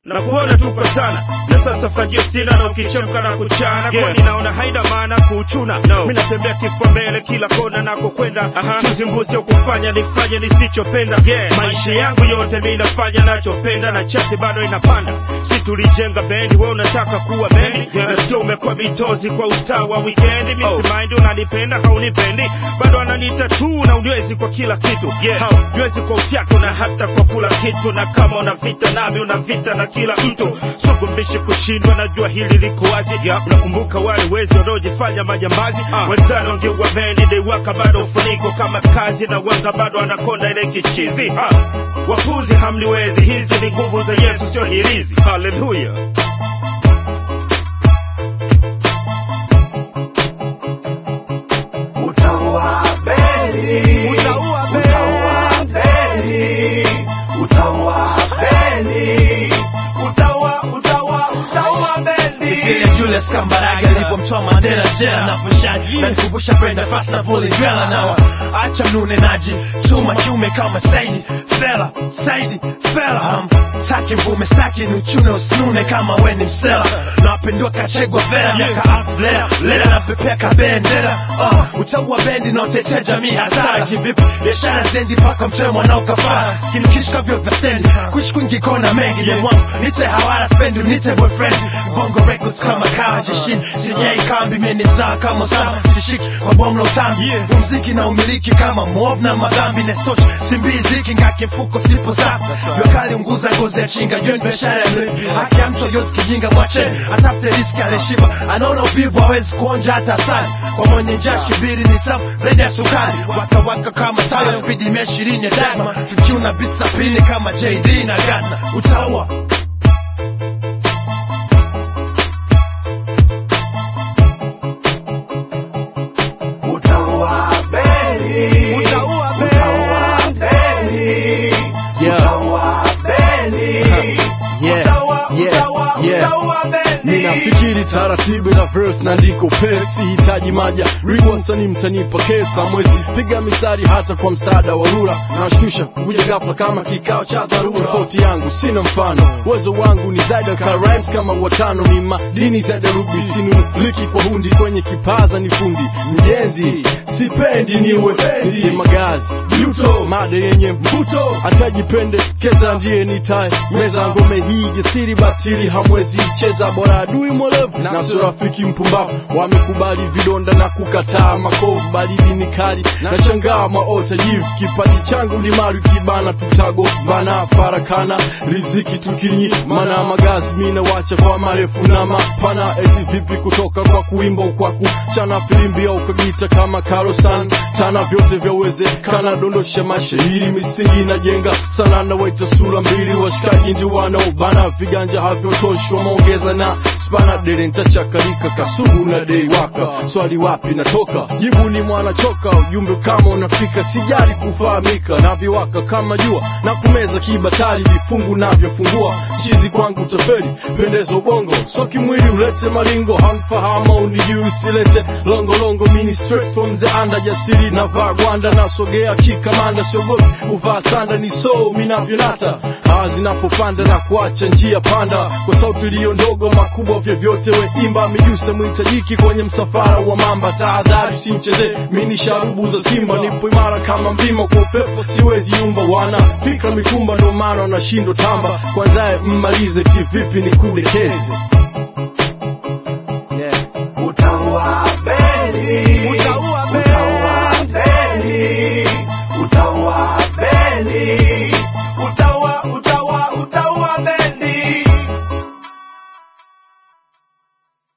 na kuona tuko sana na sasa fagio sina na ukichemka na kuchana yeah. kwani naona haina maana kuchuna no. mi natembea kifua mbele kila kona nakokwenda uh-huh. chuzi mbuzi au kufanya nifanye nisichopenda yeah. maisha yangu yote mi nafanya nachopenda na chati bado inapanda si tulijenga bendi we unataka kuwa bendi yeah. nasikia umekuwa bitozi kwa ustaa wa wikendi mi Oh. simaindi unanipenda haunipendi bado ananiita tu na unywezi kwa kila kitu yeah. haunywezi kwa ufyako na hata kwa kula kitu na kama una vita nami una vita na kila mtu sugumbishi kushindwa najua hili liko wazi yeah. unakumbuka wale wezi wanaojifanya majambazi uh. wenzani wangeua bendi deiwaka bado ufuniko kama kazi na wanga bado anakonda ile kichizi uh. wapuzi hamniwezi hizi ni nguvu za yesu sio hirizi haleluya Utaua bendi. Utaua bendi. Utaua bendi. Utaua bendi. Utaua, utaua, utaua bendi. Vile Julius Kambarage alipomtoa Mandela jela na kushani na nikumbusha Brenda Fast na Vuli Dwella nawa acha mnunenaji chuma kiume kama Saidi Fela Saidi Fela ham taki mvume staki ni uchune usinune kama we ni msela na wapendua kachegwa vera miaka alfu lera lera na pepea kabendera uh, utaua bendi na utetea jamii hasara kivipi biashara zendi mpaka mtoe mwanao kafara skimkishika vyo vya stendi kuishi kwingi kona mengi yeah. mwangu nite hawara spendi nite boyfriend bongo records kama kawa jeshini sinyei kambi meni mzaa kama usama sishiki kwa bomu la utambi yeah. muziki na umiliki kama mov na madhambi nestoch simbiziki ngaki mfuko sipo safi jua unguza ngozi ya chinga hiyo ni biashara ya mlevi haki ya mtu ayozi kijinga mwache atafute riski alishiba anaona uvivu hawezi kuonja hata asali kwa mwenye njaa shibiri ni tamu zaidi ya sukari waka waka kama tayo spidi mia ishirini ya dagma fikiu na bit sapini kama jd na gana utaua Utaua bendi. Utaua bendi. Utaua bendi. Yeah. Utaua bendi. Yeah. Utaua, Yeah. utaua, Yeah. utaua bendi. ninafikiri taratibu na verse na ndiko pesi hitaji maja riwansani mtanipa kesa mwezi piga mistari hata kwa msaada wa rura nashtusha kuja ghafla kama kikao cha dharura tofauti yangu sina mfano uwezo wangu ni zaida ka rhymes kama watano ni madini za darubi sinuliki kwa hundi kwenye kipaza ni fundi mjenzi sipendi niwe nite magazi yuto mada yenye mvuto atajipende keza ndiye nitaye meza ngome hii jasiri batili hamwezi cheza bora adui mwerevu na sio rafiki mpumbavu wamekubali vidonda na kukataa makovu baridi ni kali na shangaa maota jivu kipaji changu ni mali kibana tutago bana farakana riziki tukinyi mana magazi mina wacha kwa marefu na mapana eti vipi kutoka kwa kuimba kwa kuchana filimbi au kagita kama karosan tana vyote vyawezekana dondosha mashairi misingi inajenga sana na waita sura mbili washikaji ndi wanaobana viganja havyotoshwa maongeza na spana dere ntachakarika kasugu na dei waka swali wapi natoka jibu ni mwana choka ujumbe kama unafika sijali kufahamika na viwaka kama jua na kumeza kibatari vifungu navyofungua chizi kwangu taferi pendezo bongo so kimwili ulete malingo hanfahama unijui silete longolongo mini straight from the under jasiri na vaa gwanda nasogea kikamanda siogopi uvaa sanda ni so minavyonata hawa zinapopanda na kuacha njia panda kwa sauti iliyo ndogo makubwa vyovyote we imba mijuse mwitajiki kwenye msafara wa mamba tahadhari simcheze mini sharubu za simba nipo imara kama mlima kwa upepo siwezi yumba wana fikra mikumba ndo maana wanashindwa tamba kwanzaye mmalize kivipi nikudekeze